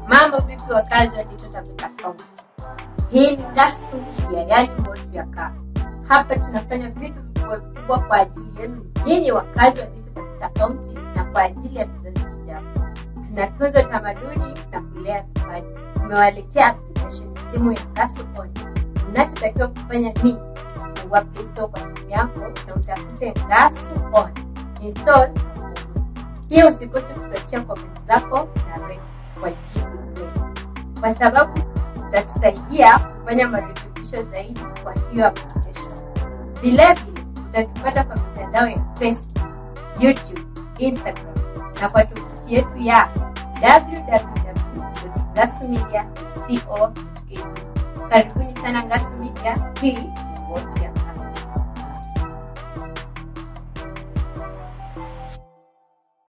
Mambo vipi wakazi wa Taita Taveta County? Hii ni Ngasu Media, yaani Moto ya Kaa. Hapa tunafanya vitu vikubwa vikubwa kwa ajili yenu nyinyi wakazi wa Taita Taveta County na kwa ajili ya vizazi vijavyo. Tunatunza tamaduni na kulea vipaji. Tumewaletea application ya simu ya Ngasu On. Unachotakiwa kufanya ni fungua Play Store kwa simu yako na utafute Ngasu On. Install pia usikose kutuachia comment zako na rate kwa Google Play, kwa sababu utatusaidia kufanya marekebisho zaidi kwa hiyo application. Vilevile utatupata kwa mitandao ya Facebook, YouTube, Instagram na kwa tovuti yetu ya www.ngasumedia.co.ke. Karibuni sana Ngasu Media, hii ni Moto ya